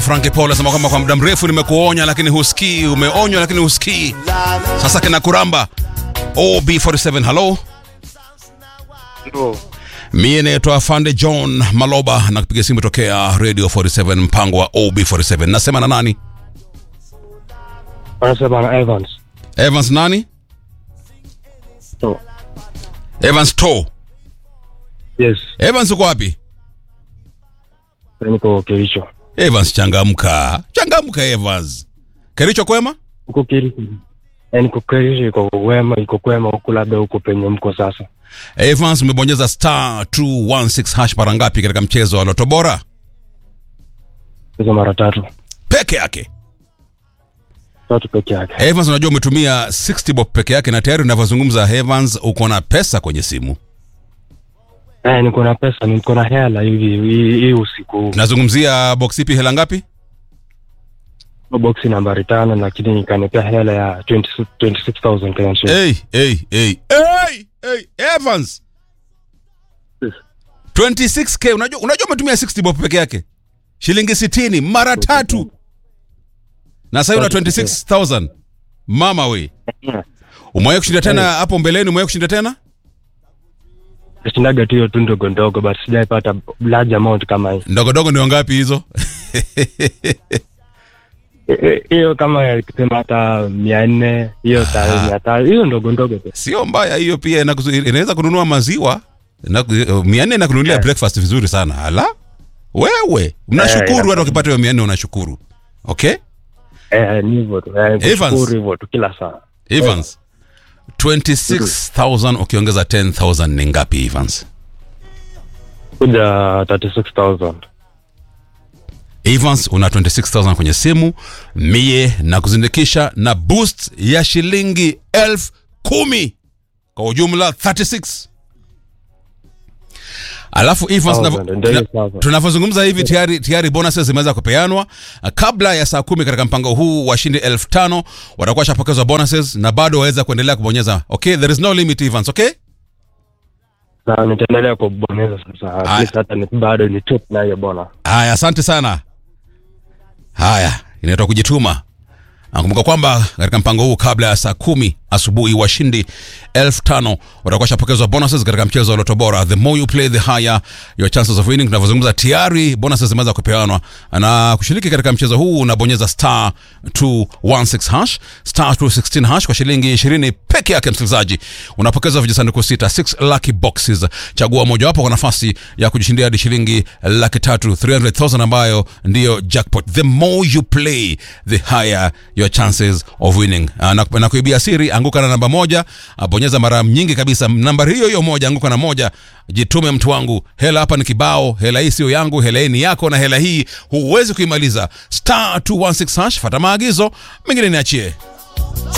Frankie Paul anasema kwamba kwa muda mrefu nimekuonya lakini husikii, umeonywa lakini husikii. Sasa kina kuramba. OB47, hello. Ndio. Mie naitwa Afande John Maloba na kupiga simu tokea Radio 47 mpango wa OB47. Nasema na nani? Wanasema na Evans. Evans nani? Ndio. Evans To. Yes. Evans uko wapi? Niko Kericho. Evans changamka. Changamka Evans. Kericho kwema? Huko Kericho. Eh, niko Kericho iko wema, iko kwema huko labda huko penye mko sasa. Evans umebonyeza star 216 hash mara ngapi katika mchezo wa Loto Bora? Hizo mara tatu. Peke yake. Tatu peke yake. Evans unajua umetumia 60 bob peke yake na tayari unavyozungumza Evans uko na pesa kwenye simu. Eh, niko na pesa, niko na hela hivi hii hii usiku. Nazungumzia box ipi hela ngapi? Box nambari tano lakini nikanipea hela ya 20 26000 Kenyan shillings. Hey, hey, hey. Hey, hey, Evans. Yes. 26k unajua unajua umetumia 60 bob peke yake. Shilingi 60 mara tatu. Na sasa una 26000. Mama we. Umewahi kushinda tena hapo mbeleni umewahi kushinda tena? Nashindaga tu hiyo tu ndogo ndogo but sijaipata large amount kama hii. Ndogo ndogo ndio ngapi hizo? Eh, eh, Hiyo kama kusema hata mia nne hiyo ta mia tano hiyo ndogo ndogo tu. Sio mbaya hiyo pia inakuzu- inaweza kununua maziwa. Na mia nne inakununulia Eh. breakfast vizuri sana. Ala. Wewe, unashukuru Eh, hata ukipata hiyo mia nne unashukuru. Okay? Eh, ni hivyo tu. Eh, Evans. kushukuru hivyo tu kila saa. Evans. 26,000 ukiongeza 10,000 ni ngapi Evans? Kuja 36000. Evans una 26000 kwenye simu mie na kuzindikisha na boost ya shilingi elfu kumi kwa ujumla 36 alafu Evans Thousand, tunavyo- ndio hiyo tuna- sasa. tunavyozungumza hivi tayari tayari bonuses zimeweza kupeanwa kabla ya saa kumi katika mpango huu washindi elfu tano watakuwa shapokezwa bonuses na bado waweza kuendelea kubonyeza okay there is no limit Evans okay Na nitaendelea kubonyeza sasa. At Aya. least hata ni bado ni top na hiyo bona. Haya, asante sana. Haya, inaitwa kujituma. Nakumbuka kwamba katika mpango huu kabla ya saa kumi asubuhi washindi elfu tano watakuwa shapokezwa bonuses katika mchezo wa Loto Bora. The more you play the higher your chances of winning. Tunavyozungumza tayari bonuses zimeweza kupeanwa, na kushiriki katika mchezo huu unabonyeza star 216 hash star 216 hash kwa shilingi 20 peke yake. Msikilizaji, unapokezwa vijisanduku sita 6 lucky boxes. Chagua mojawapo kwa nafasi ya kujishindia hadi shilingi laki tatu 300,000 ambayo ndiyo jackpot. The more you play the higher your chances of winning. Ah, na, na kuibia siri, anguka na namba moja, ah, bonyeza mara nyingi kabisa nambari hiyo hiyo moja, anguka na moja. Jitume mtu wangu, hela hapa ni kibao, hela hii sio yangu, hela hii ni yako, na hela hii huwezi kuimaliza. Star 216 hash, fata maagizo mengine niachie.